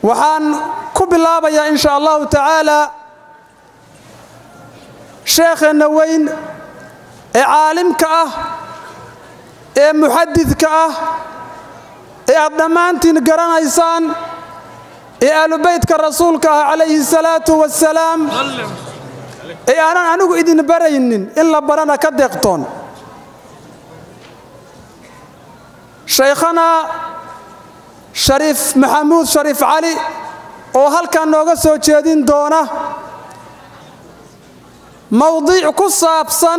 waxaan ku bilaabayaa in sha allahu tacaala sheekheenna weyn ee caalimka ah ee muxadidka ah ee aad dhammaantiin garanaysaan ee aalubeytka rasuulka ah calayhi salaatu wasalaam ee aanan anigu idin baraynin in la barana ka deeqtoon shaykhana shariif maxamuud shariif cali oo halkan nooga soo jeedin doona mowdiic ku saabsan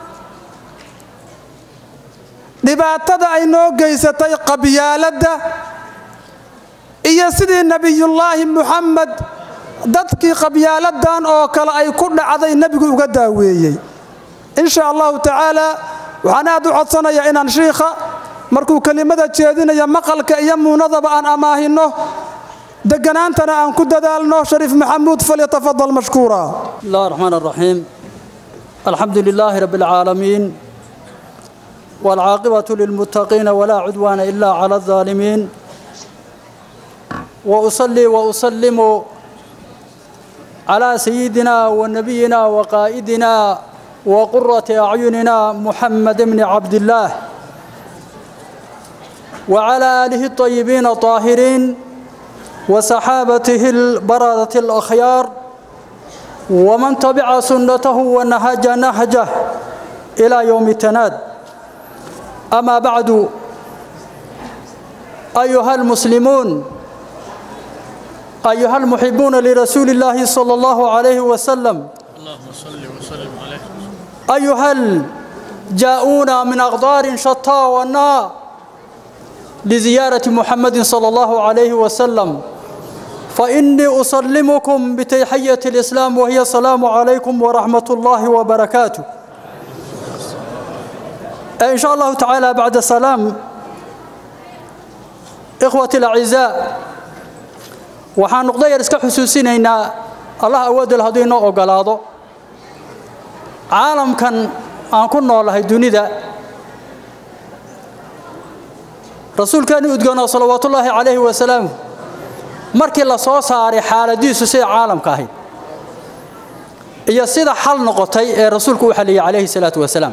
dhibaatada ay noo geysatay qabyaaladda iyo sidii nebiyullaahi muxamed dadkii qabyaaladan oo kale ay ku dhacday nebigu uga daaweeyey in sha allahu tacaala waxaan aad u codsanayaa inaan shiikha markuu kelimada jeedinaya maqalka iyo muunadaba aan amaahinno deganaantana aan ku dadaalno shariif maxamuud falyatafadal mashkuura بسم الله الرحمن الرحيم الحمد لله رب العالمين والعاقبة للمتقين ولا عدوان إلا على الظالمين وأصلي وأسلم على سيدنا ونبينا وقائدنا وقرة أعيننا محمد بن عبد الله وعلى آله الطيبين الطاهرين وصحابته البررة الأخيار ومن تبع سنته ونهج نهجه إلى يوم التناد أما بعد أيها المسلمون أيها المحبون لرسول الله صلى الله عليه وسلم اللهم صل وسلم عليه أيها الجاؤون من أغدار شتى والنار لزيارة محمد صلى الله عليه وسلم فإني أسلمكم بتحية الإسلام وهي السلام عليكم ورحمة الله وبركاته إن شاء الله تعالى بعد السلام إخوتي الأعزاء waxaan noqdo yar iska xusuusinaynaa allah awoodal hadduu inoo ogolaado caalamkan aan ku noolahay dunida rasuulkeenu udgoonaa salawaatullaahi calayhi wasalaam markii la soo saaray xaaladiisu sida caalamka ahayd iyo sida xal noqotay ee rasuulku u xaliyey calayhi salaatu wasalaam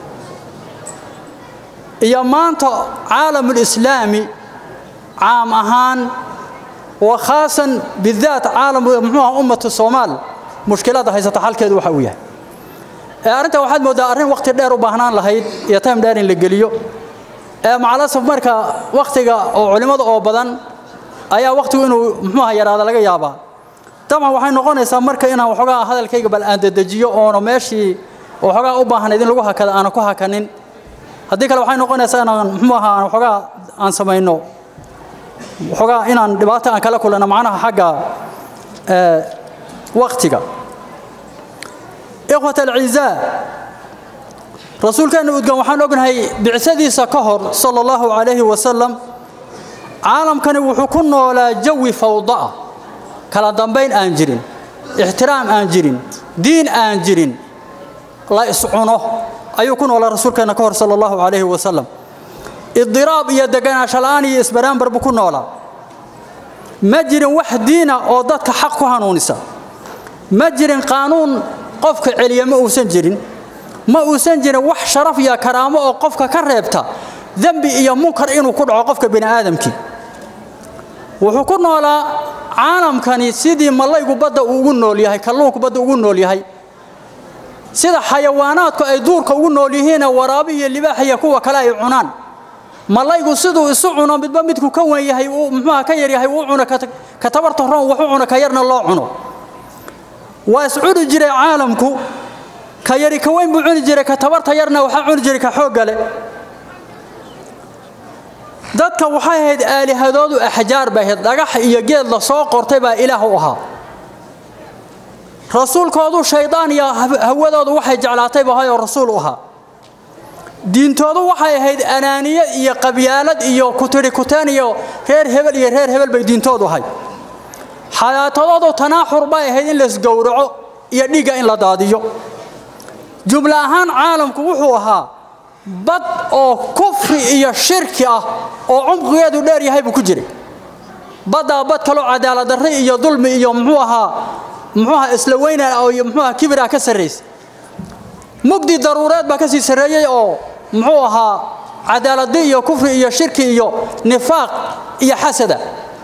iyo maanta caalamulislaami caam ahaan wa khaasan bidaat caalam muxuuha ummatu soomaal mushkilada haysata xalkeedu waxa uu yahay ee arrinta waxaad mooddaa arrin wakhti dheer u baahnaan lahayd iyo time dheer in la geliyo ee macalasaf marka wakhtiga oo culimmada oo badan ayaa wakhtigu inuu muxuuha yaraada laga yaabaa dabcan waxay noqonaysaa marka inaan waxoogaa hadalkayga bal aan dedejiyo oono meeshii waxoogaa u baahnayd in lagu hakada aanan ku hakanin haddii kale waxay noqonaysaa inaan muxuu ahaa aan waxoogaa aan samayno waxoogaa inaan dhibaato aan kala kulano macnaha xagga wakhtiga ikhwat alcizaa rasuulkeenna udgan waxaan ognahay bicsadiisa ka hor sala allahu calayhi wasalam caalamkani wuxuu ku noolaa jawi fawda'a kala dambayn aan jirin ixtiraam aan jirin diin aan jirin la iscuno ayuu ku noolaa rasuulkeenna ka hor sala allahu calayhi wasalam idiraab iyo deganaansho la'aan iyo isbaraambar buu ku noolaa ma jirin wax diina oo dadka xaq ku hanuunisa ma jirin qaanuun qofka celiya ma uusan jirin ma uusan jirin wax sharaf iyo karaamo oo qofka ka reebta dembi iyo munkar inuu ku dhaco qofka bini aadamkii wuxuu ku noolaa caalamkani sidii mallaygu badda uu ugu nool yahay kalluunku badda ugu nool yahay sida xayawaanaadku ay duurka ugu nool yihiinee waraabi iyo libaax iyo kuwa kale ay cunaan mallaygu siduu isu cuno midba midku ka wen yahay uu muxuuha ka yar yahay uu cuno ka tabarta roon wax u cuno ka yarna loo cuno waa iscuni jiray caalamku ka yari ka weyn buu cuni jiray ka tabarta yarna waxaa cuni jiray ka xoogga leh dadka waxay ahayd aalihadoodu axjaar bay ahayd dhagax iyo geed la soo qortay baa ilaah u ahaa rasuulkoodu shaydaan iyo hawadoodu waxay jeclaatay bahay oo rasuul u ahaa diintoodu waxay ahayd anaaniye iyo qabyaalad iyo kutiri kuteen iyo reer hebel iyo reer hebel bay diintoodu ahay xayaatadoodu tanaaxur bay ahayd in laisgowraco iyo dhiigga in la daadiyo jumla ahaan caalamku wuxuu ahaa bad oo kufri iyo shirki ah oo cumqigeedu dheer yahay buu ku jiray baddaa bad kaloo cadaalad darri iyo dulmi iyo muxuu ahaa muxuu ahaa isla weyna iyo muxuu ahaa kibir ah ka sarraysa mugdi daruureed baa ka sii sarreeyey oo muxuu ahaa cadaaladi iyo kufri iyo shirki iyo nifaaq iyo xasada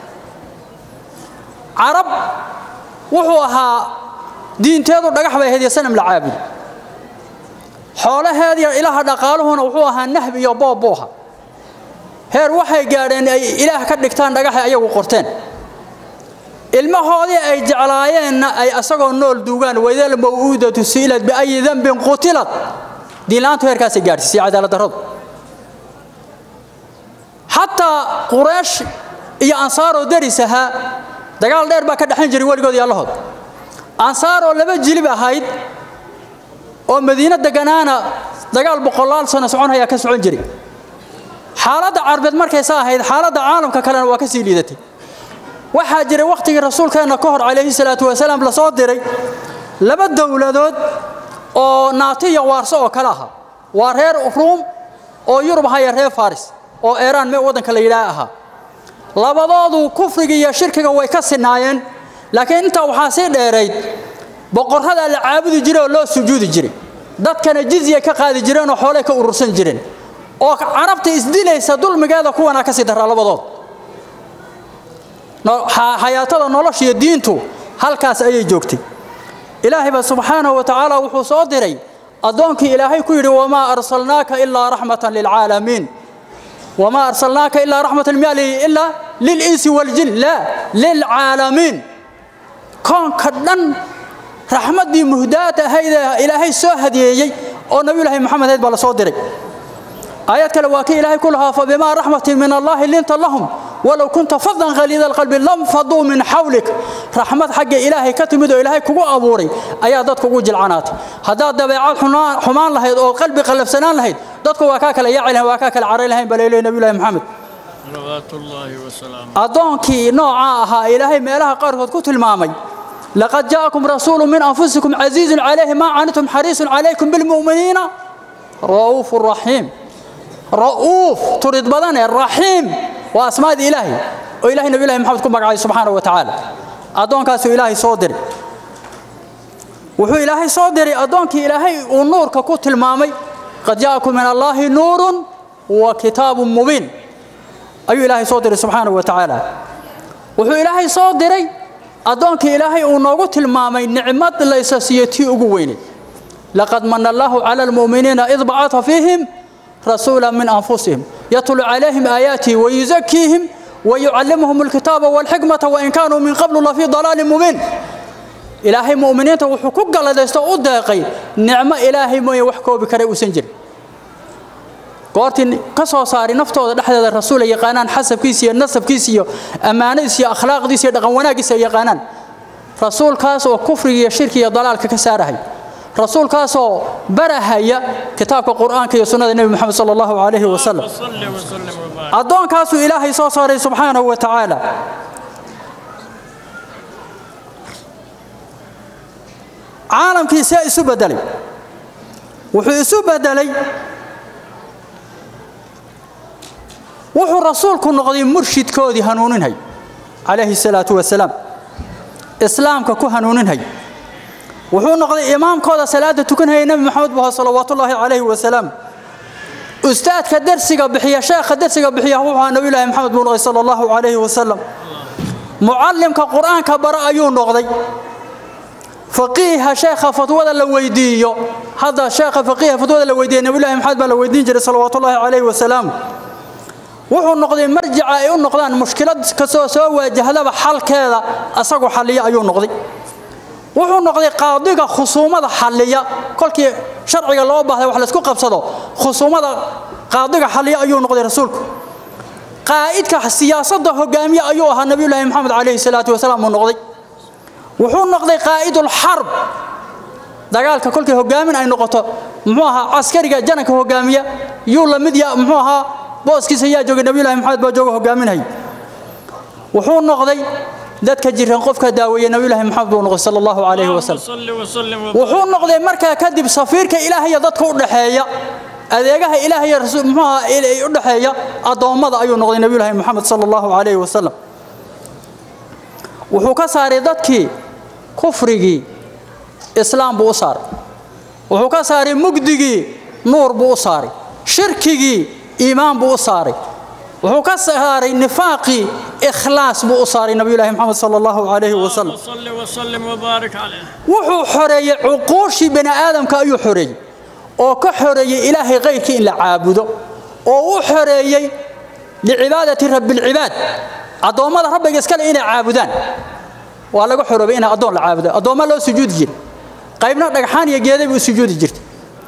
carab wuxuu ahaa diinteedu dhagax bay ahayd iyo sanam la caabudo xoolaheediyo ilaha dhaqaaluhuna wuxuu ahaa nahb iyo boob buuha heer waxay gaadheen ay ilaah ka dhigtaan dhagaxay ayagu qorteen ilmahoodii ay jeclaayeenna ay asagoo nool duugaan waydal maw'uudatu su'ilat biayi dambin qutilad diinla'aantu heerkaasay gaadhsiisay cadaalad darradu xataa quraysh iyo ansaaroo deris ahaa dagaal dheer baa ka dhexan jiray weligood iyo allahood ansaaroo laba jilib ahayd oo madiino deganaana dagaal boqolaal sano soconhayaa ka socon jiray xaaladda carbeed markaysa ahayd xaaladda caalamka kalena waa ka sii liidatay waxaa jiray wakhtigii rasuulkeenna ka hor calayhi salaatu wasalaam la soo diray laba dowladood oo naato iyo waarso oo kale aha waa reer ruum oo yurub ahaya reer faris oo eeraan me waddanka la yidhaah ahaa labadoodu kufriga iyo shirkiga way ka sinaayeen laakiin intaa waxaa sii dheerayd boqorradaa la caabudi jiray oo loo sujuudi jiray dadkana jizya ka qaadi jireen oo xoolay ka urursan jireen oo carabta isdilaysa dulmigeeda kuwanaa ka sii daraa labadood xayaatada nolosha iyo diintu halkaas ayay joogtay ilaahayba subxaanahu wa tacaala wuxuu soo diray addoonkii ilaahay ku yidhi wamaa arsalnaaka ilaa raxmatan lilcaalamiin wamaa arsalnaaka ilaa raxmatan mialihi ilaa lilinsi waljin laa lilcaalamiin koonka dhan raxmaddii muhdaad ahayd ee ilaahay soo hadiyeeyey oo nabiyulaahi moxamed ahayd baa la soo diray aayad kale waa kii ilaahay ku lahaa fabimaa raxmatin min allaahi linta lahum walow kunta fadan khaliida alqalbi lam faduu min xawlik raxmad xagga ilaahay ka timid oo ilaahay kugu abuuray ayaa dadku ugu jilcanaatay haddaad dabeecad xumaan lahayd oo qalbi qallafsanaan lahayd dadku waa kaa kale yaaci lahayn waa kaa kale caray lahayn baa leeyahay nabiyullaahi maxamed صلوات الله وسلامه addoonkii noocaa ahaa ilaahay meelaha qaarkood ku tilmaamay laqad jaa'akum rasuulu min anfusikum casiizun calayhi maa canitum xariisun calaykum bilmu'miniina ra'uufu raxiim ra'uuf turid badane raxiim waa asmaadii ilaahay oo ilahay nabiyullahi maxamed ku magacay subxaanahu wa tacaala addoonkaasuu ilaahay soo diray wuxuu ilaahay soo diray addoonkii ilaahay uu nuurka ku tilmaamay qad jaa'akum min allaahi nuurun wa kitaabun mubiin ayuu ilaahay soo diray subxaanahu wa tacaala wuxuu ilaahay soo diray addoonkii ilaahay uu noogu tilmaamay nicmad laysa siiyo tii ugu weynay laqad mana allaahu cala almu'miniina id bacata fiihim rasuula min anfusihim yatlu calayhim aayaatihi wayuzakiihim wayucallimuhum alkitaaba walxikmata wain kaanuu min qablu lafii dalaalin mubiin ilaahay mu'miniinta wuxuu ku galladaysto u deeqay nicmo ilaahay mooye wax koobi kara uusan jirin goortii ka soo saari naftooda dhexdeeda rasuul ay yaqaanaan xasabkiisa iyo nasabkiisa iyo ammaanadiisa iyo akhlaaqdiisa iyo dhaqan wanaaggiisa ay yaqaanaan rasuulkaas oo kufriga iyo shirki iyo dalaalka ka saarahay rasuulkaasoo barahaya kitaabka qur'aanka iyo sunnada nebi moxamed sala allahu calayhi wasalam وصل وسلم وبارك addoonkaasuu ilaahay soo saaray subxaanahu wa tacaala caalamkii see isu bedelay wuxuu isu bedelay wuxuu rasuulku noqday murshidkoodii hanuuninhay calayhi salaatu wasalaam islaamka ku hanuuninhay wuxuu noqday imaamkooda salaada tukanhaya nebi maxamed baho salawaatullaahi calayhi wasalaam ustaadka darsiga bixiya sheekha darsiga bixiya wuxuu ahaa nabiyullaahi maxamed buu noqday sala allahu calayhi wasalam mucallimka qur'aanka bara ayuu noqday faqiiha sheekha fatwada la weydiiyo hadda sheekha faqiiha fatwada la weydiiya nabiyullaahi maxamed baa la weydiin jiray salawaatullaahi calayhi wasalaam wuxuu noqday marjica ay u noqdaan mushkilad kastoo soo waajahdaba xalkeeda asagu xalliya ayuu noqday wuxuu noqday qaadiga khusuumada xalliya kolkii sharciga loo baahday wax laysku qabsado khusuumada qaadiga xalliya ayuu noqday rasuulku qaa'idka siyaasadda hogaamiye ayuu ahaa nabiyullaahi maxamed calayhi salaatu wasalaam uu noqday wuxuu noqday qaa'idul xarb dagaalka kolkii hogaamin ay noqoto muxuu ahaa caskariga jananka hogaamiya yuu la mid ya muxuu ahaa booskiisa yaa joogay nabiyullaahi maxamed baa jooga hogaaminhay wuxuu noqday dadka jiran qofka daaweeye nabiyullaahi maxamed buu noqday sala allahu calayhi wasalam وصل وسلم وبارك wuxuu noqday markaa kadib safiirka ilaahaya dadka u dhaxeeya adeegaha ilaahaya rasuul muxuu ahaa il- u dhaxeeya addoommada ayuu noqday nabiyullaahi maxamed sala allahu calayhi wasalam wuxuu ka saaray dadkii kufrigii islaam buu u saaray wuxuu ka saaray mugdigii nuur buu u saaray shirkigii iimaan buu u saaray wuxuu ka saaray nifaaqii ikhlaas buu u saaray nabiyullaahi maxamed sala allahu calayhi wasalam صل وسلم وبارك عليه wuxuu xoreeyey cuquushii bani aadamka ayuu xoreeyey oo ka xoreeyey ilaahay kayrkii in la caabudo oo u xoreeyey licibaadati rabbilcibaad addoommada rabbiga iskale inay caabudaan waa laga xoroobay inay addoon la caabudo addoomma loo sujuudi jiray qaybna dhagxaan iyo geeday buu sujuudi jirtay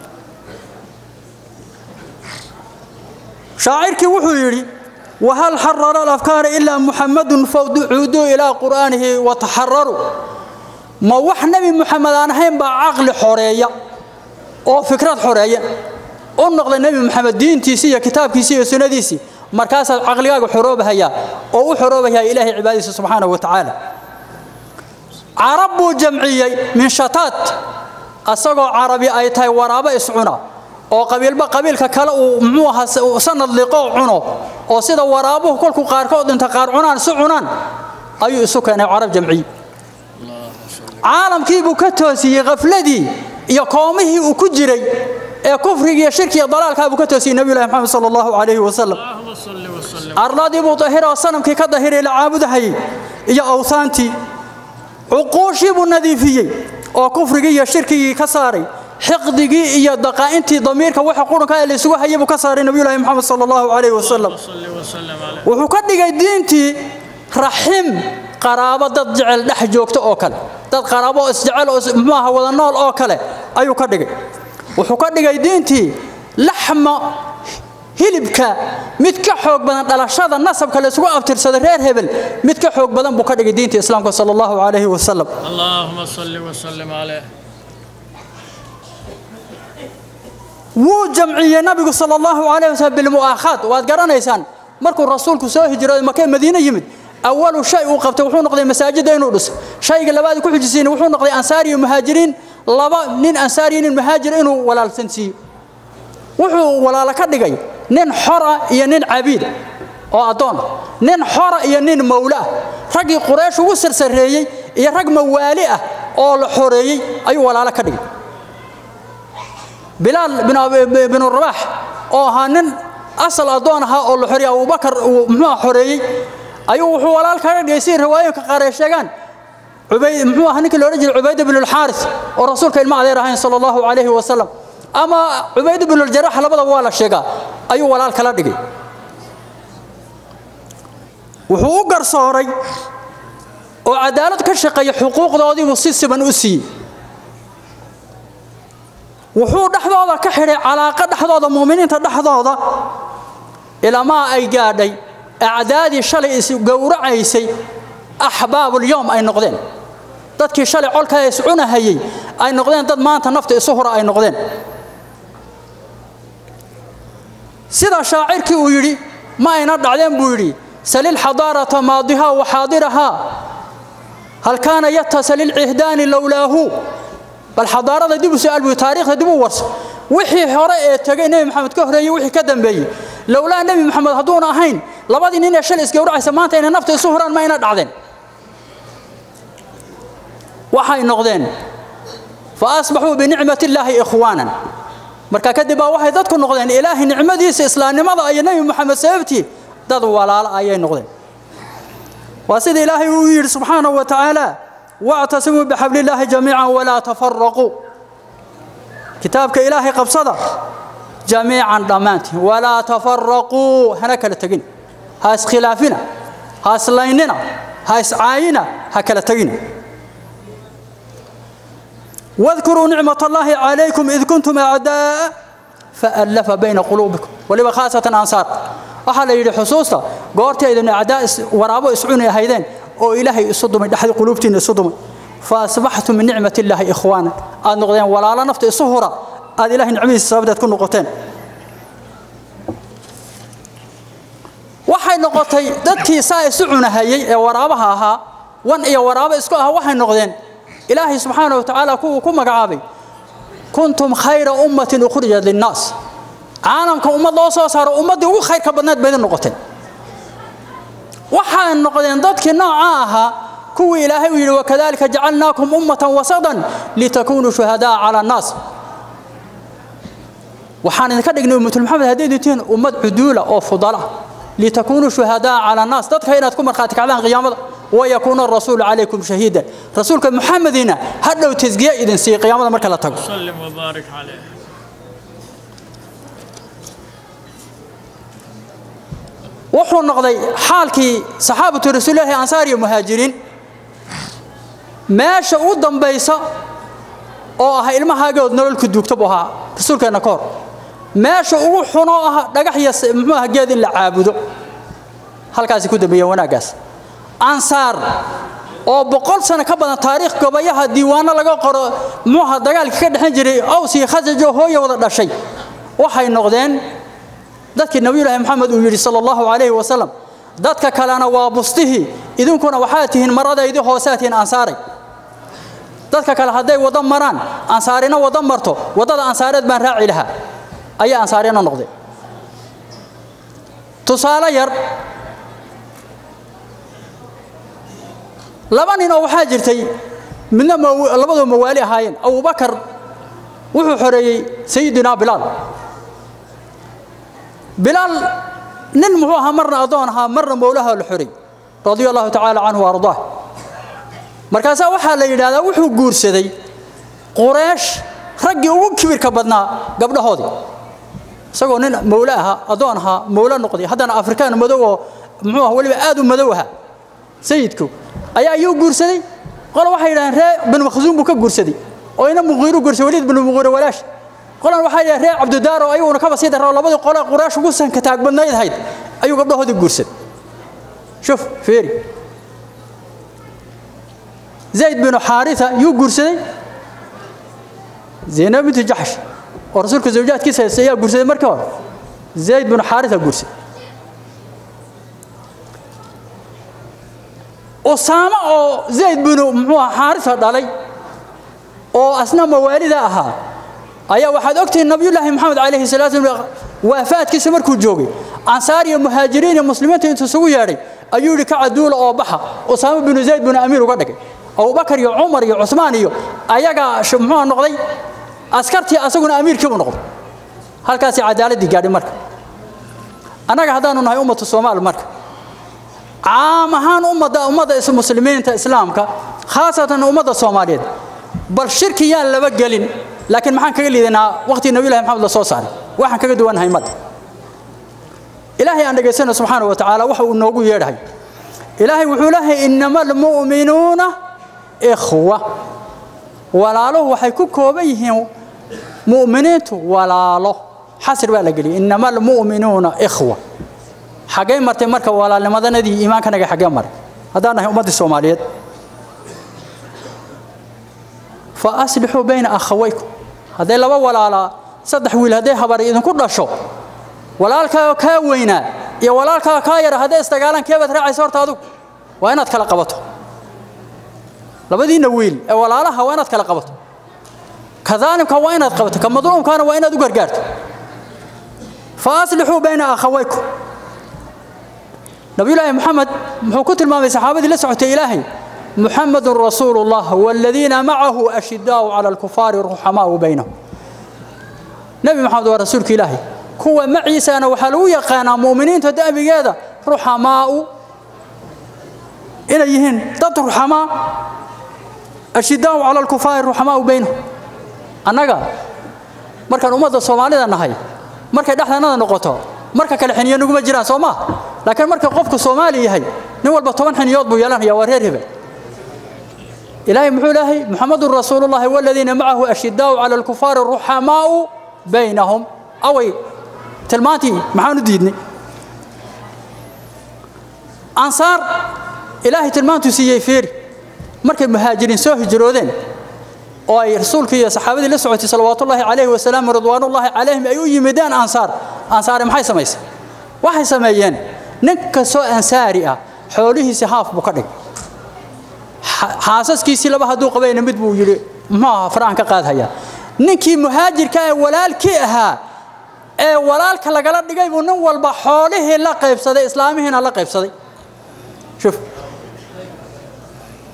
shaacirkii wuxuu yidhi wahal xarara alafkaara ilaa muxamadun fawducuuduu ilaa qur'aanihi wataxararuu ma wax nebi muxamed aan ahayn baa caqli xoreeya oo fikrad xoreeya u noqda nebi muxamed diintiisii iyo kitaabkiisii iyo sunnadiisii markaasaad caqligaaga xoroobahayaa oo u xoroobayaa ilaahay cibaadadiisa subxaanahu wa tacaala carab buu jamciyey min shataat asagoo carabi ay tahay waraabo iscuna oo qabiilba qabiilka kale uu muxuu ahaa sanad liqoo cuno oo sida waraabuhu kolkuu qaarkood inta qaar cunaan si cunaan ayuu isu keenay carab jamciye caalamkii buu ka toosiyey khafladii iyo koomihii uu ku jiray ee kufriga iyo shirki iyo dalaalkaa buu ka toosiyey nabiyullahi maxamed sala allahu calayhi wasalam اللهم صل وسلم arladii buu dahira oo sanamkii ka dahiray la caabudahayey iyo awsaantii cuquushii buu nadiifiyey oo kufrigii iyo shirkigii ka saaray xiqdigii iyo daqaa'intii damiirka waxa qurunka ee laysugu hayay buu ka saaray nabiyullaahi maxamed sala allahu calayhi wasalam صل وسلم عليه wuxuu ka dhigay diintii raxim qaraabo dad jecel dhex joogto oo kale dad qaraabo oo isjecel oo is- muxuu aha wada nool oo kale ayuu ka dhigay wuxuu ka dhigay diintii laxma hilibka mid ka xoog badan dhalashada nasabka la isugu abtirsada reer hebel mid ka xoog badan buu ka dhigay diinta islaamka sala allahu calayhi wasalam اللهم صل وسلم عليه wuu jamciyey nabigu sala allahu calayh wasallam bilmu'aakhaad waad garanaysaan markuu rasuulku soo hijrooday makee madiine yimid awalu shay uu qabtay wuxuu noqday masaajidda inuu dhiso shayga labaad ku xujisiin wuxuu noqday ansaar iyo muhaajiriin laba nin ansaar iyo nin muhaajir inuu walaalsan siiyo wuxuu walaalo ka dhigay nin xora iyo nin cabiid oo addoon ah nin xora iyo nin mawle ah raggii quraysh ugu sarsareeyey iyo rag mawaali ah oo la xoreeyey ayuu walaalo ka dhigay bilaal bin Abi- binu rabax oo ahaa nin asal addoon ahaa oo la xoreeyey abubakar uu muxuu xoreeyey ayuu wuxuu walaal kaga dhigay si riwaayooyinka qaar ay sheegaan cubayd muxuu ahaa ninkii loodhan jiray cubayd binu lxaaris oo rasuulka ilma adeer ahayn sala allahu calayhi wasalam ama cubayd binu ljarax labadaba waa la sheegaa ayuu walaal kala dhigay wuxuu u garsooray oo cadaalad ka shaqeeya xuquuqdoodiibuu si siban u siiyey wuxuu dhexdooda ka xidhay calaaqo dhexdooda muuminiinta dhexdooda ilamaa ay gaadhay acdaadii shalay is gowracaysay axbaabulyowm ay noqdeen dadkii shalay colka is cunahayey ay noqdeen dad maanta nafta isu hura ay noqdeen sida shaacirkii uu yidhi ma ayna dhacdeen buu yidhi salil xadaarata maadihaa wa xaadirahaa hal kaana yatasal ilcihdaani lowlaahu bal xadaarada dib u su'aal buu taariikhda dib u warso wixii hore ee tagay nebi maxamed ka horeeyey wixii ka dambeeyey lowlaa nebi maxamed hadduuna ahayn labadii nin ee shalay isgowracaysa maanta inay nafta isu huraan ma ayna dhacdeen waxay noqdeen fa asbaxuu binicmati illaahi ikhwaanan marka kadib baa waxay dadku noqdeen ilaahay nicmadiisa islaamnimada iyo nebi maxamed sababtii dad walaalo ayay noqdeen waa sida ilaahay uu yidhi subxaanahu wa tacaala wactasimuu bixabli illaahi jamiican walaa tafaraquu kitaabka ilaahay qabsada jamiican dhammaantiin walaa tafaraquu hana kala tegin ha iskhilaafina ha islaynina ha iscaayina ha kala tegina واذكروا نعمة الله عليكم إذ كنتم أعداء فألف بين قلوبكم ولما خاصة أنصار waxaa la yidhi xusuusta goortii aydin acdaa waraabo iscuni ahaydeen oo ilaahay isu dumay dhexdi quluubtiina isu dumay fa asbaxtum min nicmati illaahi ikhwaana aad noqdeen walaalo nafta isu hura aad ilaahay nicmadiisa sababteed ku noqoteen waxay noqotay dadkii saa isu cunahayey ee waraabaha ahaa wan iyo waraabo isku ah waxay noqdeen ilaahay subxaanahu wa tacaala kuwuu ku magacaabay kuntum khayra ummatin ukhrijat linnaas caalamka ummad loo soo saaro ummaddii ugu khayrka badneed bay idin noqoteen waxay noqdeen dadkii nooca ahaa kuwii ilaahay uu yidhi wakadalika jacalnaakum ummatan wasadan litakunuu shuhadaa cala annaas waxaan idinka dhignay ummatul maxamed hadday dintiin ummad cuduula oo fudala litakunuu shuhadaa cala annaas dadka inaad ku markhaati kacdaan qiyaamada wayakuuna arasuulu calaykum shahiidan rasuulka muxamedina hadhow tasgiye idin siiya qiyaamada marka la tago وسلم وبارك عليه wuxuu noqday xaalkii saxaabatu rasuulilaahi ansaar iyo muhaajiriin meesha u dambaysa oo ah ilmahaagood nololku duugta buu ahaa rasuulkeenna ka hor meesha ugu xunoo ah dhagax iyo s- muxuu aha geed in la caabudo halkaasi ku dambeeyeen wanaaggaas ansaar oo boqol sano ka badan taariikh gobayaha diiwaano laga qoro muxuu aha dagaalkii ka dhexan jiray aws iyo khasaj oo hooya wada dhashay waxay noqdeen dadkii nabiyulaahi maxamed uu yidhi sala allahu calayhi wasalam dadka kalena waa bustihii idinkuna waxaad tihiin maradaydii hoosead tihiin ansaaray dadka kale hadday waddo maraan ansaarina waddo marto waddada ansaareed baan raaci lahaa ayaa ansaarina noqday tusaale yar laba nin oo waxaa jirtay midna maw- labadoo mawaali ahaayeen abubakar wuxuu xoreeyey sayidina bilaal bilaal nin muxuu ahaa marna addoon ahaa marna mowlaha la xoray radia allahu tacaala canhu wa ardaah markaasaa waxaa la yidhahdaa wuxuu guursaday qureesh raggii ugu kibirka badnaa gabdhahoodii isagoo nin mowle ahaa addoon ahaa mowle noqday haddana afrikaan madow oo muxuu aha weliba aad u madow ahaa sayidku ayaa ayuu guursaday qole waxay yidhahdeen ree binu makhsuum buu ka guursaday oo ina muqiiru guursaday waliid binu muqiire walaash qolan waxaa yidhahdeen ree cabdidaar oo ayaguna kaba sii darro labadii qole quraash ugu sanka taag badnayd ahayd ayuu gabdhahoodii guursaday shuf fiiri zayd binu xaarisa yuu guursaday zaynab bintu jaxsh oo rasuulka zawjaadkiisa haysta ayaa guursaday markii hore zayd binu xaarisa guursaday usaamo oo zayd binu muxuu aha xaarisa dhalay oo asna mawaalida ahaa ayaa waxaad ogtihiin nabiyullaahi maxamed calayhi salaatu wasallam waafaadkiisa markuu joogay ansaar iyo muhaajiriin iyo muslimiinta intuu isugu yeedhay ayuu yidhi ka caduula oo baxa usaamo binu zayd binu amiir uga dhigay abubakar iyo cumar iyo cusmaan iyo ayagaa sh- muxuu noqday askartii asaguna amiirkii buu noqday halkaasi cadaaladdii gaadhay marka annaga haddaanu nahay ummatu soomaal marka caam ahaan ummadda ummadda is- muslimiinta islaamka khaasatan ummadda soomaaliyeed bal shirki yaan laba gelin laakiin maxaan kaga liidanaa waqtii nabiyullahi maxamed la soo saaray waxaan kaga duwannahay madda ilaahay aan dhegaysano subxaana wa tacaala waxa uu noogu yeedhahay ilaahay wuxuu leeyahay inama almu'minuuna ikhwa walaaluhu waxay ku kooban yihiin mu'miniintu walaalo xasir baa la geliyay inama almu'minuuna ikhwa xaggay martay marka walaalnimadanadii iimaankanaga xaggee maray haddaan nahay ummaddii soomaaliyeed fa aslixuu bayna akhawaykum hadday laba walaalaa saddex wiil hadday habari idinku dhasho walaalkaa kaa weynaa iyo walaalkaa kaa yara hadday isdagaalaan keebaad raacaysa horta adigu waa inaad kala qabato labadiinna wiil ee walaalaha waa inaad kala qabato ka daalimka waa inaad qabato ka madluumkaana waa inaad u gargaarto fa aslixuu bayna akhawaykum nabiyullaahi maxamed muxuu ku tilmaamay saxaabadii la socotay ilaahay محمد رسول الله والذين معه أشداء على الكفار رحماء بينهم نبي محمد ورسولك إلهي كوا معي سانا وحلو يقانا مؤمنين تدأبي هذا رحماء إليهن ضد رحماء أشداء على الكفار رحماء بينهم أنك markaan ummadda soomaalida nahay markay dhexdanada noqoto marka kale xiniyo nuguma jiraan soo maa laakiin marka qofku soomaali yahay nin walba toban xiniyood buu yeelanaya waa reer hebel إلهي محو إلهي محمد رسول الله والذين معه أشداء على الكفار رحماء بينهم أوي تلماتي محانو ديدني أنصار إلهي تلمانتو سيي فيري مركب مهاجرين سوه جرودين oo ay rasuulka iyo saxaabadii la socotay salawaatullaahi calayhi wasalaam ridwaanullaahi calayhim ay u yimideen ansaar ansaari maxay samaysay waxay sameeyeen nin kastoo ansaari ah xoolihiisi haaf buu ka dhigay xaasaskiisii laba hadduu qabayna mid buu yidhi muxuu ahaa faraan ka qaadhayaa ninkii muhaajirka ee walaalkii ahaa ee walaalka lagala dhigay buu nin walba xoolihii la qaybsaday islaamihiina la qaybsaday shuf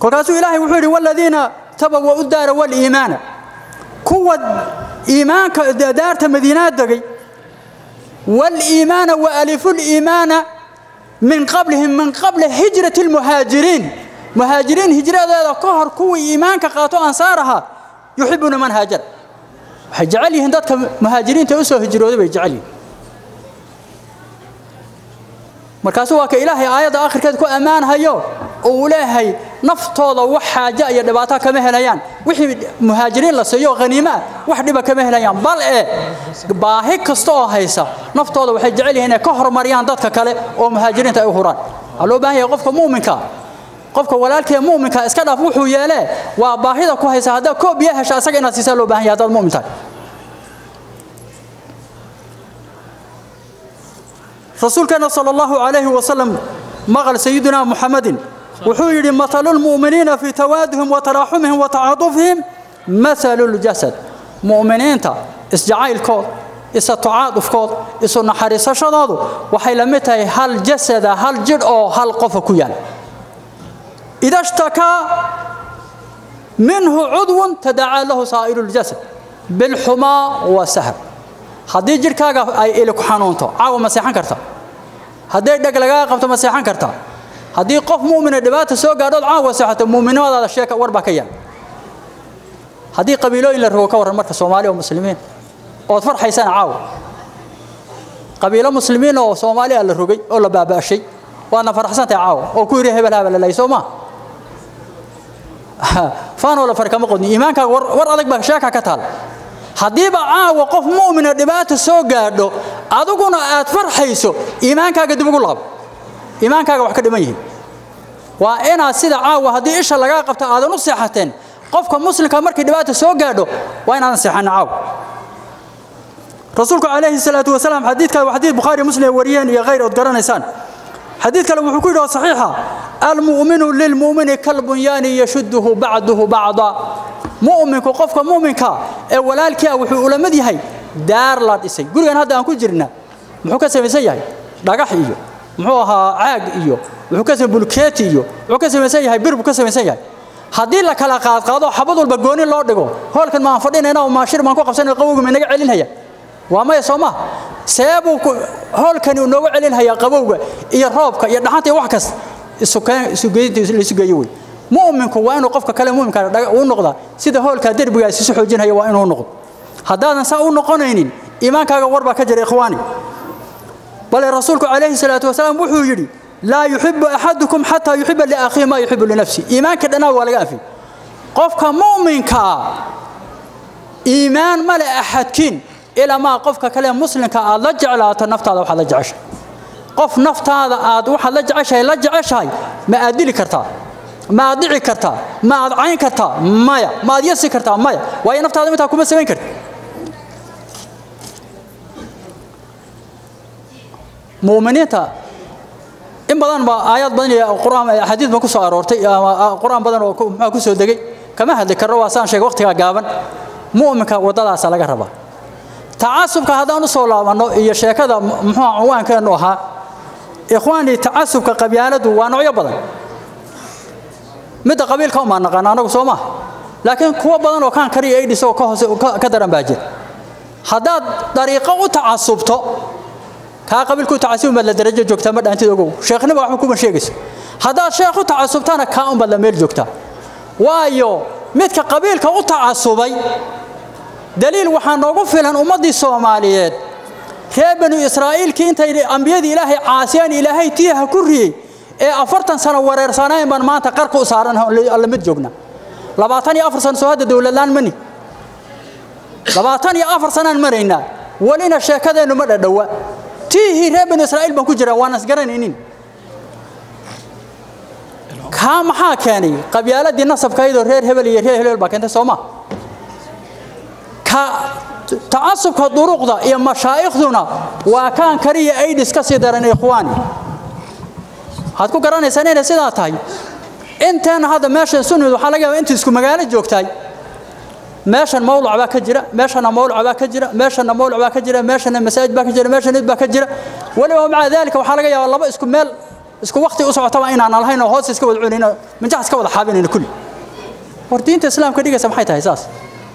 kolkaasuu ilaahay wuxuu yidhi waladiina tabawa'u daara waliimaana kuwa iimaanka daarta madiinaa degay waliimaana waalifu liimaana min qablihim min qabli hijrati lmuhaajiriin muhaajiriin hijradeeda ka hor kuwii iimaanka qaato ansaar ahaa yuxibuuna man haajara waxay jecel yihiin dadka muhaajiriinta u soo hijrooday bay jecel yihiin markaasuu waa ka ilaahay aayadda akhirkeed ku ammaanhayo oo uu leeyahay naftooda wax xaaja iyo dhibaato kama helayaan wixii muhaajiriin la siiyo haniimo ah wax dhiba kama helayaan bal ee baahi kasta oo haysa naftooda waxay jecel yihiin inay ka horumariyaan dadka kale oo muhaajiriinta ay u huraan waxaa loo baahan yahay qofka mu'minka qofka walaalkee mu'minka iska dhaaf wuxuu yeelee waa baahida ku haysa haddaad koob biyo hesha asaga inaad siisaa loo baahan yahay haddaad mu'min tahay rasuulkeena sala allahu calayhi wasalam maqal sayidina muxamadin wuxuu yidhi mathalu lmu'miniina fii tawaaduhim wa taraaxumihim wa tacaadufihim mathalu ljasad mu'miniinta isjacaylkood isa tacaadufkood isu naxariisashadoodu waxay la mid tahay hal jasada hal jidh oo hal qofa ku yaal ida shtakaa minhu cudwun tadacaa lahu saa'iru ljasad bilxumaa wasahar haddii jidhkaaga ay ili ku xanuunto caawa ma seexan karta hadday dheg lagaa qabto ma seexan karta haddii qof mu'mina dhibaata soo gaadhood caawa seexato mu'minimadaada sheeka war baa ka yaal haddii qabiilooyin la rogo ka warran marka soomaali oo muslimiin ood farxaysana caawa qabiilo muslimiin oo soomaaliya la rogay oo la baaba'shay waadna faraxsantahay caawa oo ku yidhi hebel habel lalay soo maa faanoo la fari kama qodni iimaankaaga war adag baa sheeka ka taal haddiiba caawa qof mu'mina dhibaata soo gaadho adiguna aad farxayso iimaankaaga dib ugu laabo iimaankaaga wax ka dhiman yihiin waa inaad sida caawa haddii isha lagaa qabto aadan u seexateen qofka muslimka markii dhibaata soo gaadho waa inaadan seexanin caawa rasuulku calayhi salaatu wasalaam xadiidka waa xadiid bukhaari muslim ay wariyeen iyo khayr ood garanaysaan xadiid kale wuxuu ku yidhi oo saxiixa almu'minu lilmu'mini kalbunyaani yashudduhu bacduhu bacda mu'minku qofka mu'minka ee walaalkii ah wuxuu ula mid yahay daar la dhisay gurigan hadda aan ku jirna muxuu ka samaysan yahay dhagax iyo muxuu ahaa caag iyo wuxuu ka bulkeeti iyo wuxuu ka samaysan yahay bir buu ka samaysan yahay haddii la kala qaadqaado xabad walba gooni loo dhigo hoolkan maan fadhinayna oo maashir maan ku qabsanay qabowga ma inaga celinhaya waa maya soo maha seebuu hoolkani uu nooga celinhayaa qabowga iyo roobka iyo dhaxanta iyo wax kas isugeyntiisu geeyo wey mu'minku waa inuu qofka kale mu'minka u noqdaa sida hoolkaa derbigaas isu xoojinaya waa inuu noqdo haddaadan saa u noqonaynin iimaankaaga war baa ka jira ikhwaani bale rasuulku calayhi salaatu wasalaam wuxuu yidhi laa yuxibu axadukum xataa yuxiba liakhiihi maa yuxibu linafsi iimaanka dhanaa waa laga anfiyey qofka mu'minka ah iimaan male axadkiin ilaa maa qofka kale muslimka aad la jeclaato naftaada waxaad la jeceshahay qof naftaada aad waxaad la jeceshahay la jeceshahay ma aad dili kartaa ma aad dhici kartaa ma aad cayn kartaa maya ma aad yasi kartaa maya waayo naftaada intaa kuma samayn karti muuminiinta in badan ba aayad badan iyo quraan xadiid ba ku soo aroortay ama quraan badan oo muxuu ku soo degay kama hadli karno waa saan sheegay waqtiga gaaban mu'minka wadadaas laga rabaa tacasubka haddaan u soo laabanno iyo sheekada muxuu cinwaankeenu ahaa ikhwaanii tacasubka qabyaaladu waa noocyo badan midda qabiilka umaa naqaan anagu soo maaha laakiin kuwo badan oo kaan kariya aidhis oo ka hoose ka daran baa jira haddaad dariiqo u tacasubto kaa qabiilku tacasubin baad la darajo joogtaa ma dhaantid ogow sheekhnima waxba kuma sheegayso haddaad sheekh u tacasubtana kaa un baad la meel joogtaa waayo midka qabiilka u tacasubay daliil waxaa noogu filan ummaddii soomaaliyeed reer banu israa'iilkii intay ambiyadii ilaahay caasiyaan ilaahay tiiha ku riyey ee afartan sano wareersanayn baan maanta qarka u saaran alla mid joogna labaatan iyo afar sano soo hadda dowladlaan mani labaatan iyo afar sanaan maraynaa welina sheekadeennu ma dhadhowa tiihii reer banu israa'iil baan ku jiraa waan isgaranaynin kaa maxaa keenay qabyaaladii nasabkaydoo reer hebel iyo reer hebel baa keentay soo maa ka tacasubka duruqda iyo mashaaikhduna waa kaan kariya aidhis ka sii daran ikhwaani waxaad ku garanaysaan inay sidaa tahay inteena hadda meeshan sunid waxaa laga yaabaa intii isku magaalo joogtahay meeshan mawlac baa ka jira meeshana mawlac baa ka jira meeshana mawlac baa ka jira meeshana masaajid baa ka jira meeshana id baa ka jira weliba maca daalika waxaa laga yaabaa laba isku meel isku waqti u socotaba inaan lahayn oo hoos iska wada cunayno minjax iska wada xaabinayno kulli war diinta islaamka dhigaysa maxay tahay saas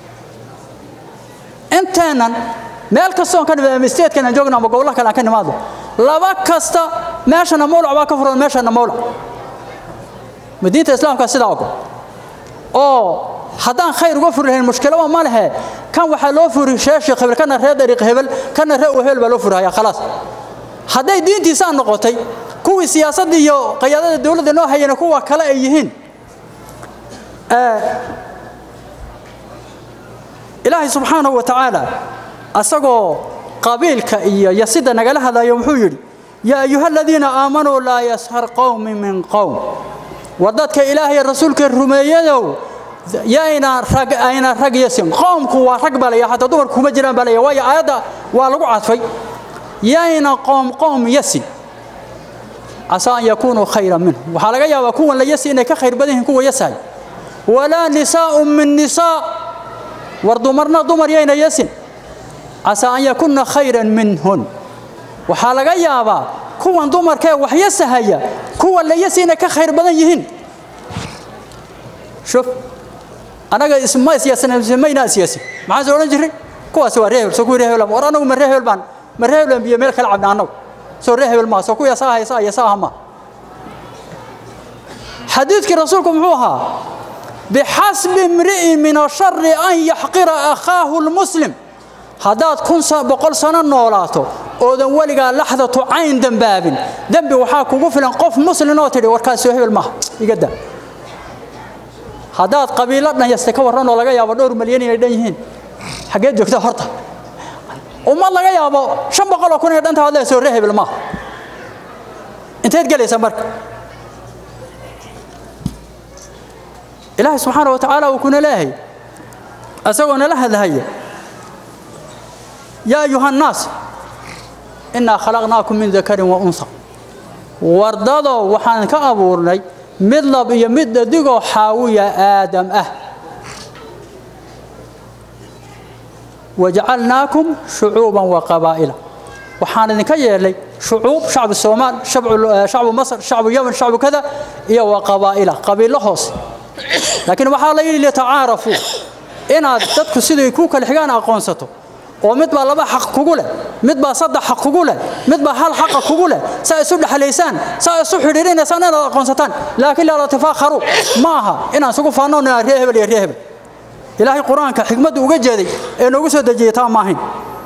inteenan meel kastoon ka nimid ama statekan aan joogno ama gobollaha kale aan ka nimaadno laba kasta meeshana mawlac baa ka furan meeshana mawlac ma diinta islaamka sidaa ogo oo haddaan khayr uga furi lahayn mushkilaba ma lehe kan waxaa loo furi sheeshi hebel kana reer dariiq hebel kana reer u hebel baa loo furihaya khalaas hadday diintiisaa noqotay kuwii siyaasadda iyo qayaadada dowladda noo hayana kuwa kale ay yihiin ilaahay subxaanahu wa tacaala asagoo qabiilka iyo yasida nagala hadlayo wuxuu yidhi yaa ayuha aladiina aamanuu laa yashar qowmi min qowm war dadka ilaahay rasuulka rumeeyadow yayna rag ayna rag yasin qoomku waa rag baa layaa hataa dumarku kuma jiraan baa layaa waayo aayadda waa lagu cadfay yayna qoom qoom yasin casaa an yakuunuu khayran minhum waxaa laga yaabaa kuwan la yasi inay ka khayr badan yihiin kuwa yasahay walaa nisaa'un min nisaa war dumarna dumar yayna yasin casaa an yakunna khayran minhun waxaa laga yaabaa kuwan dumarkee wax yasahaya kuwa la yasi inay ka khayr badan yihiin shuf anaga isma isyaasanamayna isyaasi maxaan soo odhan jirray kuwaasi waa reehel soo kuwii reehel war anagu ma reehel baan ma reehel baan biyo meel kala cabna annagu soo reehel maa soo kuwii asaa haysa iyo saaha ma xadiidkii rasuulku muxuu ahaa bixasbi imri'in min ashari an yaxqira akhaahu lmuslim haddaad kun boqol sano noolaato oodan weligaa laxdatu cayn dembaabin dembi waxaa kugu filan qof muslin oo tidhi warkaas soo hebel maaha iga daa haddaad qabiilo dhanyasta ka warran oo laga yaabo dhowr malyan inay dhan yihiin xaggeed joogta horta ummad laga yaabo shan boqol oo kun ee dhanta hadlee soo ree hebel maaha inteed gelaysa marka ilaahay subxaana wa tacaala uu kuna leeyahay asagoo nala hadlahaya yaa ayuha nnaas innaa khalaqnaakum min dakarin wa unha wardadoo waxaan ka abuurnay mid lab iyo mid dhadigoo xaawiya aadam ah wajacalnaakum shucuuban wa qabaa'ila waxaan idinka yeelnay shucuub shacbu soomaal shacbu masr shacbu yaman shacbu kada iyo wa qabaa'ila qabiilo hoose laakiin waxaa la yidhi litacaarafuu inaad dadku siday ku kala xigaan aqoonsato oo mid baa laba xaq kugu leh mid baa saddex xaq kugu leh mid baa hal xaqa kugu leh saa isu dhexlaysaan saa isu xidhiirinaysaan inaad aqoonsataan laakiin laa tafaakharu ma aha inaan isugu faannoon inaan ree hebel iyo ree hebel ilaahay qur-aanka xikmaddu uga jeeday ee noogu soo dejiyey taa maahayn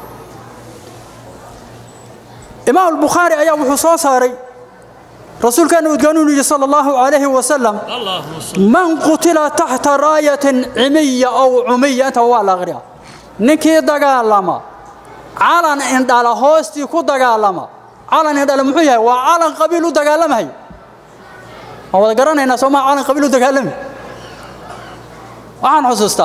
imaam albukhaari ayaa wuxuu soo saaray rasuulkeena udgaanuunu yidhi sala allahu calayhi wasalam اللهم صل man qutila taxta raayatin cimiya ow cumiya intaba waa la aqriya ninkii dagaalama calan indhala hoostii ku dagaalama calan indhala muxuu yahay waa calan qabiil u dagaalamahay waan wada garanaynaa soomaa calan qabiil u dagaalami waxaan xusuustaa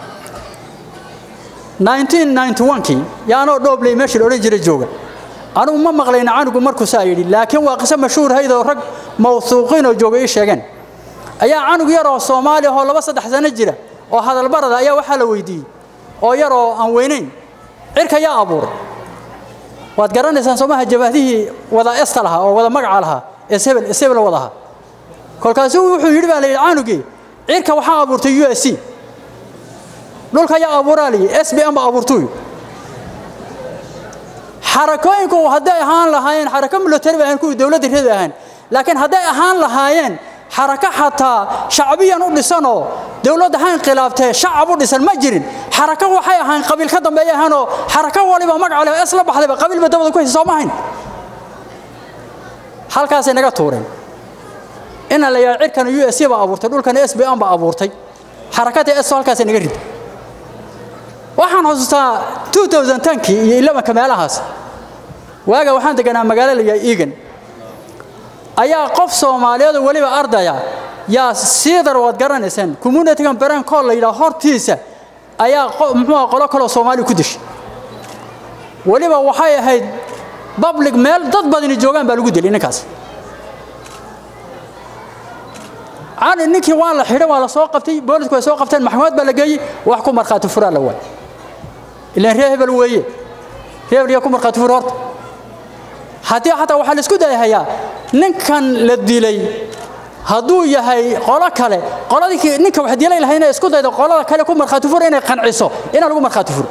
1991kii yaanoo dhoobley meeshii la odhan jiray jooga anugu ma maqlayna canugu markuu saa yidhi laakiin waa qiso mashhuur hayd oo rag mawsuuqiin oo jooga ii sheegeen ayaa canug yar oo soomaali ahoo laba saddex sano jira oo hadalbarada ayaa waxaa la weydiiyey oo yar oo aan weynayn cirka yaa abuuray waad garanaysaan soomaha jabahdihii wada esta lahaa oo wada magaca lahaa ee sebel sebel wada ahaa kolkaasuu wuxuu yidhi baa la yidhi canugii cirka waxaa abuurtay u s c dhulka yaa abuuraa la yidhi s b m ba abuurtuy xarakooyinku hadday ahaan lahaayeen xarako military bay ahayn kuwii dowladda reebi ahayn laakiin hadday ahaan lahaayeen xarako xataa shacbiyan u dhisanoo dowladda ha inqilaabtee shacab u dhisan ma jirin xarako waxay ahayn qabiil ka dambeeya ahaanoo xarako waliba magaca leh isla baxdayba qabiilba dabada ku haysa soo ma hayn halkaasay naga tuureen inaan la yidhaha cirkana u s c baa abuurtay dhulkana s b m baa abuurtay xarakada s halkaasay naga riday waxaan xusuustaa 2010kii iyo 11ka meelahaas waaga waxaan deganaa magaalo la yidhaha egan ayaa qof soomaaliyeed oo weliba ardaya yaa siidar waad garanaysaan communitygan beren kool la yidhaha hortiisa ayaa muxuu aha qolo kaloo soomaali ku dishay weliba waxay ahayd public meel dad badani joogaan baa lagu dilay ninkaas cani ninkii waa la xidhay waa la soo qabtay boolisku way soo qabteen maxkamad baa la geeyey wax ku markhaati furaa la waay ilaan ree hebel weeye ree hebel yaa ku markhaati fur horta haddii xataa waxaa la isku dayahayaa ninkan la dilay hadduu yahay qolo kale qoladii ninka wax dilay lahay inay isku daydo qolada kale ku markhaati furo inay qanciso inaan lagu markhaati furo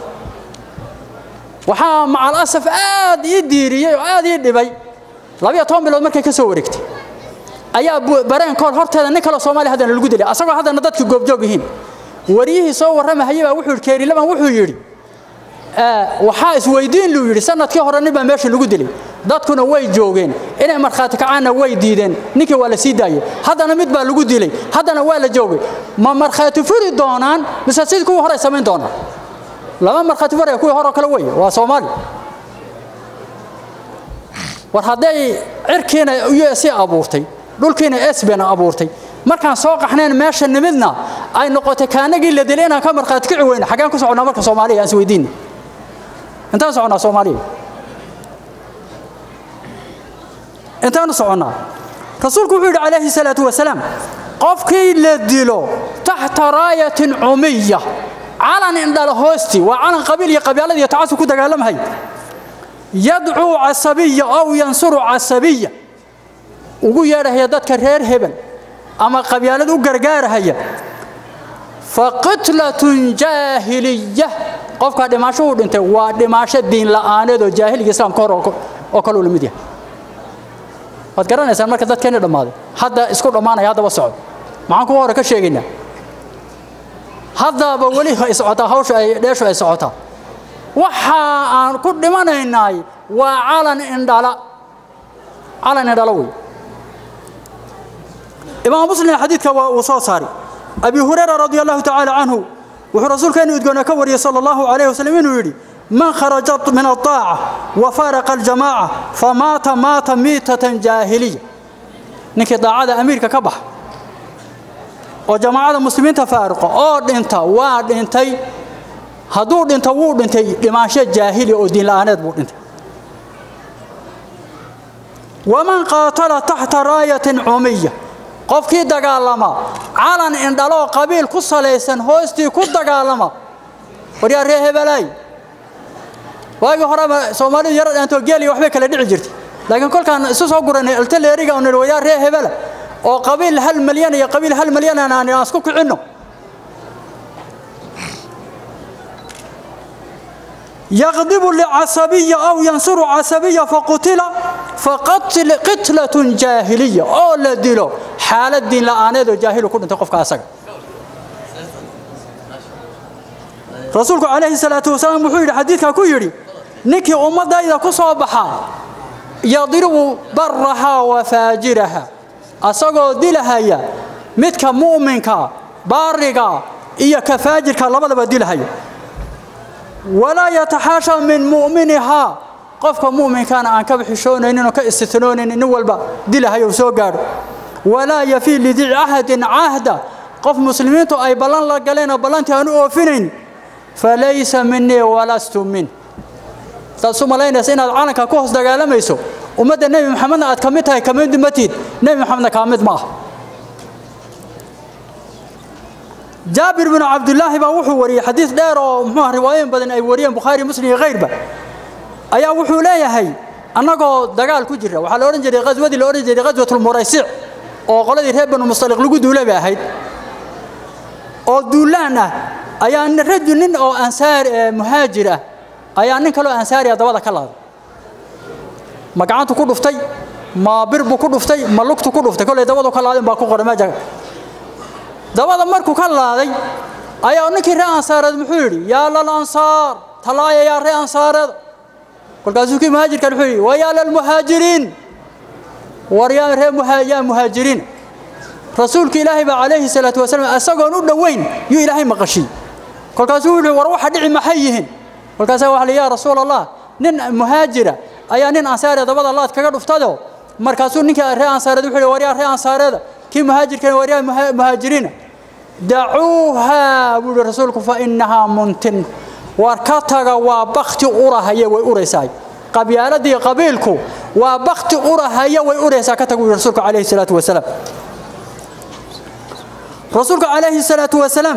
waxaa macal asaf aad ii diiriyey oo aad ii dhibay labiyo toban bilood markay ka soo wareegtay ayaa bareenkood horteeda nin kaloo soomaaliya haddana lagu dilay asagoo haddana dadkii goobjoog yihiin wariyihii soo warramahayay baa wuxuu yidhi keerilaban wuxuu yidhi waxaa isweydiin luu yidhi sanadkii hore nin baa meesha lagu dilay dadkuna way joogeen inay markhaati kacaanna way diideen ninkii waa la sii daayey haddana mid baa lagu dilay haddana waa la joogay ma markhaati furi doonaan mise sidii kuwii hore ay samayn doonaan lama markhaati furaya kuwii hore oo kale wey waa soomaali war hadday cirkiina u s abuurtay dhulkiina sbna abuurtay markaan soo qaxnayn meesha nimidna ay noqotay kaanagii la dilay inaan ka markhaati kici weyna xaggeen ku socnaa marka soomaaliya aan isweydiina intaan soconnaa soomaaliya intaanu soconnaa rasuulku wuxuu yidhi calayhi salaatu wasalaam qofkii la dilo taxta raayatin cumiya calan indhala hoostii waa calan qabiil iyo qabyaalada iyo tacasub ku dagaalamhay yadcuu casabiya ow yansuru casabiya ugu yeedhahaya dadka reer hebel ama qabyaalad u gargaarahaya faqitlatun jaahiliya qofkaa dhimaasho uu dhintay waa dhimaasho diin la'aaneed oo jaahiliga islaamka hor oo kaleu la mid yahay waad garanaysaan marka dadkeeni dhammaaday hadda isku dhammaanaya haddaba socod maxaan kuwa hore ka sheegaynaa haddaba weli ay socotaa hawsha ay dheeshu ay socotaa waxa aan ku dhimanaynaay waa calan indhala calan indhala wey imaam muslim xadiidka waa uu soo saari abi hurayra radi allahu tacaala canhu wuxuu rasuulkeenu udgoona ka wariyey sala allahu calayhi wasallam inuu yidhi man kharaja min aaaca wa faraqa aljamaaca famaata maata miitatan jaahiliya ninkii daacada amiirka ka baxa oo jamaacada muslimiinta faaruqa oo dhinta waa dhintay hadduu dhinto wuu dhintay dhimaansho jaahiliya oo diinla'aaneed buu dhintay waman qaatala taxta raayatin cumiya qofkii dagaalama calan indhaloo qabiil ku salaysan hoostii ku dagaalama waryaa ree hebelaay waagii horeba soomaalidu yaro dhaantoo geeliya waxbay kala dhici jirtay laakiin kolkaan isu soo guranay altaleeriga on waryaa ree hebela oo qabiil hal malyan iyo qabiil hal malyan aan isku kicinno يغضب لعصبية أو ينصر عصبية فقتل فقتل قتلة جاهلية أو لدلو حالة دين لآنيد جاهل كل تقف كاسك رسولك عليه الصلاة والسلام محيط حديثك كيري نكي أمدا إذا كصوبها يضرب برها وفاجرها أسقو دلها يا متك مؤمنك بارقا إيا كفاجرك لبدا بدلها يا walaa yataxaasha min mu'minihaa qofka mu'minkaana aan ka bixishoonaynin oo ka istitnoonaynin nin walba dilahayo soo gaadho walaa yafii lidici ahadin cahda qof muslimiintu ay ballan la galeen oo ballantii aan u oofinayn falaysa minii walastu min saad isu malaynaysa inaad calanka ku hoos dagaalamayso ummadda nebi maxamedna aad ka mid tahay kamid matid nebi maxamedna kaa mid ma ah jaabir binu cabdulaahi baa wuxuu wariyey xadiid dheer oo muxuu riwaayooyin badan ay wariyeen bukhaari muslim iyo kayrba ayaa wuxuu leeyahay annagoo dagaal ku jira waxaa la odhan jiray qaswadii la odhan jiray qaswatulmuraysic oo qoladii reer banu mustaliq lagu duulay bay ahayd oo duulaan ah ayaa rajul nin oo ansaar muhaajir ah ayaa nin kaloo ansaariya dabada ka laaday ma gacantu ku dhuftay ma bir buu ku dhuftay ma lugtu ku dhuftay kollay dabadu ka laadeen baa ku qoray meesha dabada markuu ka laaday ayaa ninkii ree ansaareed muxuu yidhi yaa lal ansaar talaaya yaa ree ansaareed kolkaasuu kii muhaajirkan wuxuu yidhi wa yaa lalmuhaajiriin war yaa ree yaa muhaajiriin rasuulka ilaahay baa calayhi salaatu wasalaam isagoon u dhoweyn yuu ilaahay maqashiyey kolkaasuu wuxuu yidhi war waxa dhici maxay yihiin kolkaasaa waxa yaa rasuul allah nin muhaajira ayaa nin ansaariya dabada laad kaga dhuftado markaasuu ninkii ree ansaareed wuxuu yidhi war yaa ree ansaareeda kii muhaajirkan war yaa muhaajiriina dacuuhaa buu yihi rasuulku fa innahaa muntin war ka taga waa bakti urahaya way uraysaa qabyaaladii qabiilku waa bakti urahaya way uraysaa ka taga buu yihi rasuulku calayhi salaatu wasalaam rasuulku calayhi salaatu wasalaam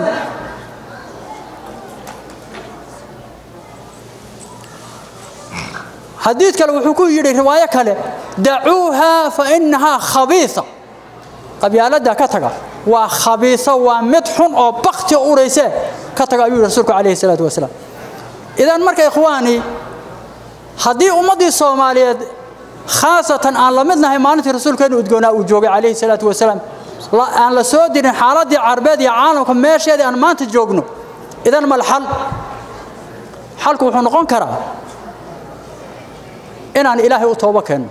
xadiid kale wuxuu ku yidhi riwaayo kale dacuuha fa innahaa khabiisa qabyaaladda ka taga waa khabiiso waa mid xun oo bakti urayse ka taga ayuu rasuulku calayhi salaatu wasalaam idan marka ikhwaani haddii ummaddii soomaaliyeed khaasatan aan la mid nahay maalintii rasuulkeenu udgoonaa uu joogay calayhi salaatu wasalaam aan la soo dirin xaaladdii carbeed iyo caalamka meesheedii aan maanta joogno idan mal xal xalku wuxuu noqon karaa inaan ilaahay u toobo keenno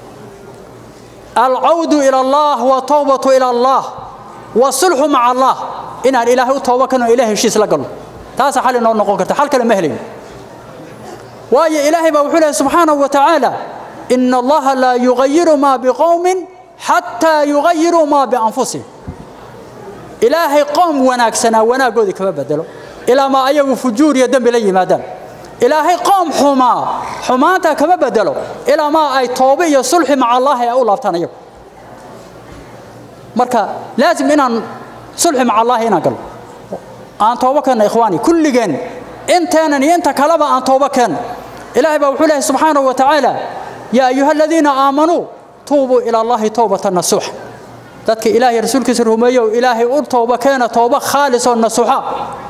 alcawdu ila allah watawbatu ila allah wasulxu maca allah inaan ilaahay u toobo keenno ilahay heshiis la galno taasa xal inoo noqon karta xal kale ma helayn waayo ilaahay baa wuxuu lehay subxaanahu wa tacaala ina allaha laa yugayiru maa biqowmin xataa yugayiruu maa bianfusihim ilaahay qoom wanaagsanaa wanaaggoodii kama bedelo ilaa maa ayagu fujuur iyo dembi la yimaadaan ilaahay qoom xumaa xumaanta kama bedelo ilaa maa ay toobe iyo sulxi maca allaahi ay u laabtaan ayagu marka laazim inaan sulxi maca allaahi inaan galno aan toobo keenno ikhwaani kulligeen inteenan iyo inta kaleba aan toobo keenno ilaahay baa wuxuu leehay subxaanahu wa tacaala yaa ayuha aladiina aamanuu tuubuu ila allahi towbatan nasuuxa dadka ilaahay rasuulkiisa rumeeyow ilaahay u toobo keena toobo khaalis oo nasuuxa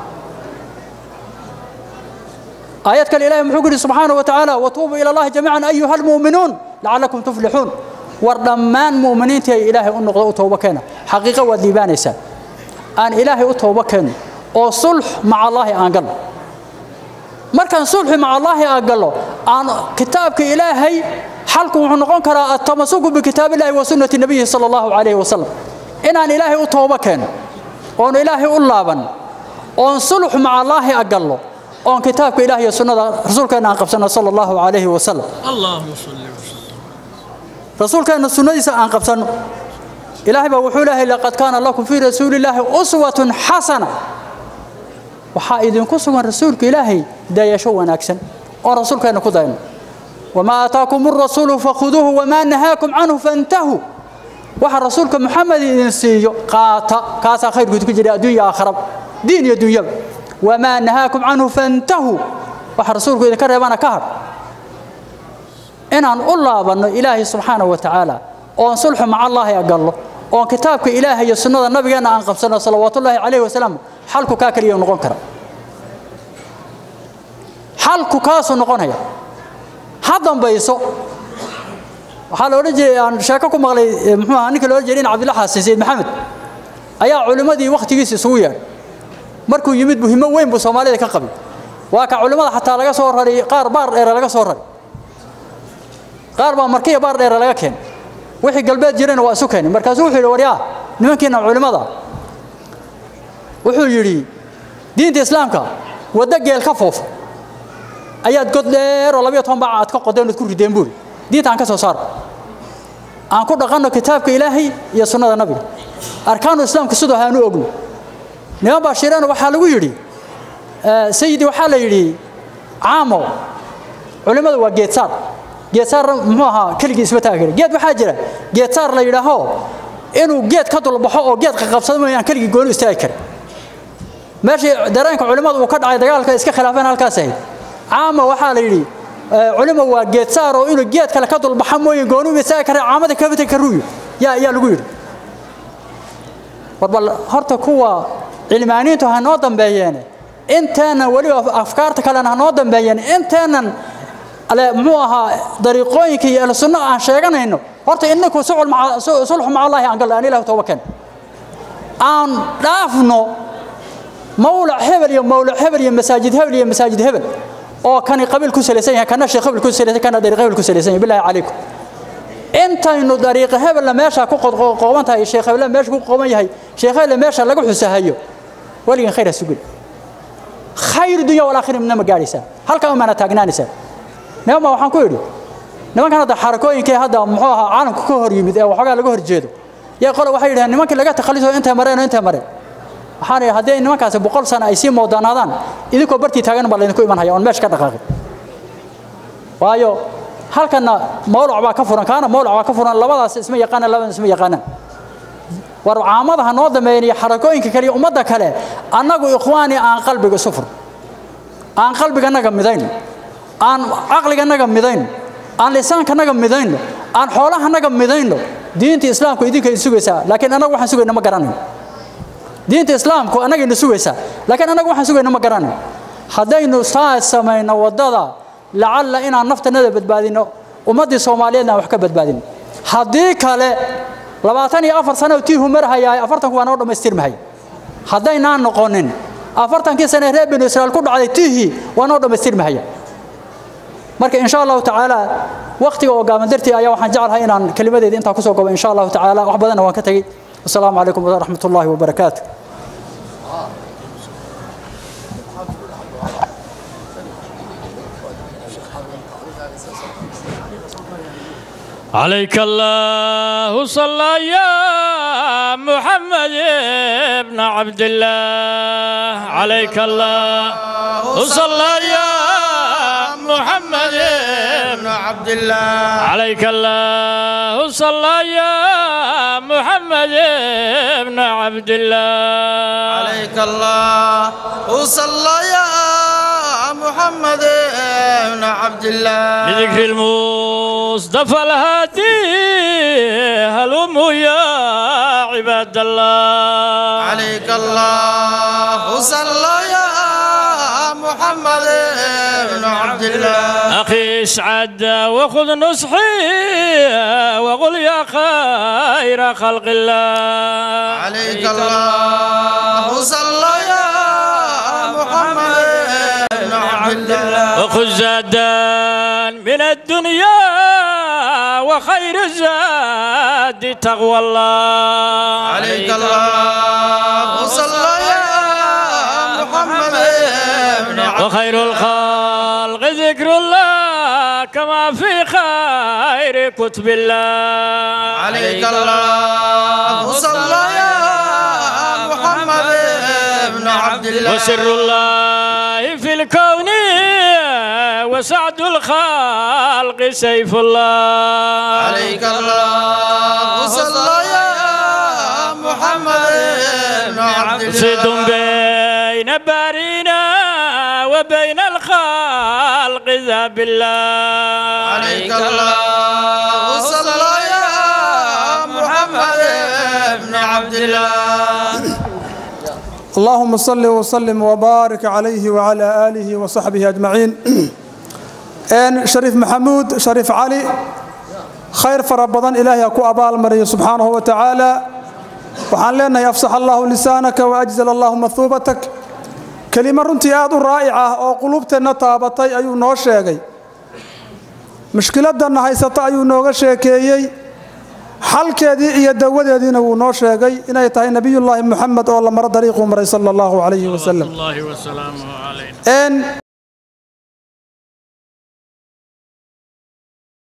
آيات كان إلهي محوكري سبحانه وتعالى وتوبوا إلى الله جميعا أيها المؤمنون لعلكم تفلحون وردمان مؤمنين تي إلهي أنه توبة كان حقيقة وذيبان إسان أن إلهي أتوبة كان وصلح مع الله أنقل مركان صلح مع الله أنقل أن كتابك إلهي حلكم ونقون كرا التمسك بكتاب الله وسنة النبي صلى الله عليه وسلم إن أن إلهي أتوبة كان وأن إلهي ألابا وأن صلح مع الله أنقل oon kitaabka ilaah iyo sunnada rasuulkeena aan qabsano sala allahu calayhi wasalam اللهم صل وسلم rasuulkeena sunnadiisa aan qabsanno ilaahay baa wuxuu leeyahay laqad kaana lakum fii rasuulillaahi uswatun xasana waxaa idinku sugan rasuulka ilaahay dayasho wanaagsan oon rasuulkeena ku dayno wamaa aataakum arasuulu fakhuduuhu wamaa nahaakum canhu fantahuu waxa rasuulka maxamed idin siiyo qaata kaasaa khayrkood ku jira adduunya aakharaba diin iyo dunyaba wamaa nahaakum canhu fantahuu waxa rasuulku idinka reebana ka hadh inaan u laabanno ilaahay subxaanahu wa tacaala oon sulxu maca allaahi agallo oon kitaabka ilaahay iyo sunnada nabigeenna aan qabsanno salawaatullaahi calayhi wasalaam xalku kaa keliya noqon kara xalku kaasuu noqonaya ha dambayso waxaa la odhan jiray aan sheeko ku maqlay muxuu ahaa ninka la odhan jiray in cabdilla xasan sayid maxamed ayaa culimmadii wakhtigiisa isugu yeedhay markuu yimid muhimo weyn buu soomaalida ka qabay waa ka culimmada xataa laga soo raray qaar baar dheere laga soo raray qaar baa markiya baar dheere laga keenay wixii galbeed jirayna waa isu keenay markaasuu wuxuu yidhi waryaa nimankiina culimmada wuxuu yidhi diinta islaamka waddo geel ka foofa ayaad god dheer oo labayo toban baaca aad ka qodeen ood ku rideen buuri diinta aan ka soo saaro aan ku dhaqanno kitaabka ilaahay iyo sunnada nabiga arkaanu islaamka sidoo haanu ogno niman baa shireen waxaa lagu yidhi sayidi waxaa la yidhi caamo culimmadu waa geedsaar geedsaar muxuu ahaa keligii isma taagi kara geed waxaa jira geedsaar la yidhaaho inuu geed ka dulbaxo oo geed qaqabsado mooyaan keligii gooni istaagi kara meeshii dareenka culimmadu uu ka dhacay dagaalka iska khilaafeen halkaas ahayd caamo waxaa la yidhi culimo waa geedsaar oo inuu geed kale ka dulbaxa mooye gooni uma istaagi kara caamada kabita karuuyo yaa yaa lagu yidhi war bal horta kuwa cilmaaniintu ha noo dambeeyeen inteenan weliba afkaarta kalena ha noo dambeeyeen inteenan ale muxuu ahaa dariiqooyinka iyo ahlusunno aan sheeganayno horta inninku sulxu maca allaahi aan gallo aan ilah tooba keen aan dhaafno mawlac hebel iyo mawlac hebel iyo masaajid hebel iyo masaajid hebel oo kani qabiil ku salaysan yahay kana sheekh hebel ku salaysan kana dariiq hebel ku salaysan yahay billahi calaykum intaynu dariiqa hebelna meesha ku qooban tahay sheekh hebel meesha ku qooban yahay sheekh hebel meesha lagu xusahayo waligan khayr sugul khayr dunya wal aakhirah minama gaaraysa halka uma taagnaanaysa nimanba waxaan ku yidhi nimankan hadda xarakooyinkii hadda muxuu ahaa caalamka ka hor yimid ee waxoogaa laga hor jeedo yaa qole waxay yidhahdeen nimankii laga takhaliso intay mareen oo intay mareen waxaan idhi haddii nimankaasi boqol sano ay sii moodanaadaan idinkoo bartii taagan baa laydinku iman haya oon meesha ka dhaqaaqin waayo halkanna mawlac baa ka furan kaana mawlac baa ka furan labadaas isma yaqaanaan labadaas isma yaqaanaan war caamadaha noo dambeeyan iyo xarakooyinka kale iyo ummadda kale annagu ikhwaani aan qalbiga isu fur aan qalbiganaga midayn aan caqliganaga midayn aan lisaankanaga midayno aan xoolahanaga midayno diinta islaamku idinka idin sugaysaa laakiin annagu waxaan sugayna ma garanayn diinta islaamku annagayna sugaysaa laakiin annagu waxaan sugayna ma garanayn haddaynu saas samayno waddada lacalla inaan naftanada badbaadino ummaddii soomaaliyeedna aan wax ka badbaadino haddii kale labaatan iyo afar sano tii humarahayaay afartanku waa noo dhammaystirmahay haddaynaan noqonin afartankii sane reer binu israa'iil ku dhacday tihii waa noo dhammaystirmahaya marka insha allahu tacaala waqtiga oo gaaban dartii ayaa waxaan jeclahay inaan kelimadeeda intaa kusoo gobo insha allahu tacaala wax badanna waan ka tegey wasalaamu calaykum waraxmat ullaahi wabarakaatu عليك الله صلى يا محمد ابن عبد الله عليك الله صلى يا محمد ابن عبد الله عليك الله صلى يا محمد ابن عبد الله عليك الله وصلى يا محمد بن عبد الله بذكر المصطفى الهادي هلم يا عباد الله عليك الله وصلى يا محمد بن عبد الله أخي اسعد وخذ نصحي وقل يا خير خلق الله عليك الله وصلى يا محمد بن عبد الله وخذ زادا من الدنيا وخير الزاد تقوى الله عليك الله وصلى يا محمد بن عبد وخير الخلق ذكر الله كما في خير كتب الله عليك الله وصلى يا محمد بن عبد الله وسر الله في الكون وسعد الخلق سيف الله عليك الله وصلى يا محمد بن عبد الله صد بين بارينا وبين الخلق ذا بالله عليك الله وصلى يا محمد بن عبد الله اللهم صل وسلم وبارك عليه وعلى آله وصحبه أجمعين إن شريف محمود شريف علي خير فربضان إلهي أكو أبا المري سبحانه وتعالى وحان لنا يفصح الله لسانك وأجزل الله مثوبتك كلمة رنتي آد رائعة أو قلوبتنا طابتي أيو نوشيغي مشكلة هايستا أيو نوغشيكيي xalkeedii iyo dawadeediina wuu noo sheegay inay tahay nebiyullaahi moxamed oo la maro dariiquu maray sala allahu calayhi wasalam الله وسلامه عليه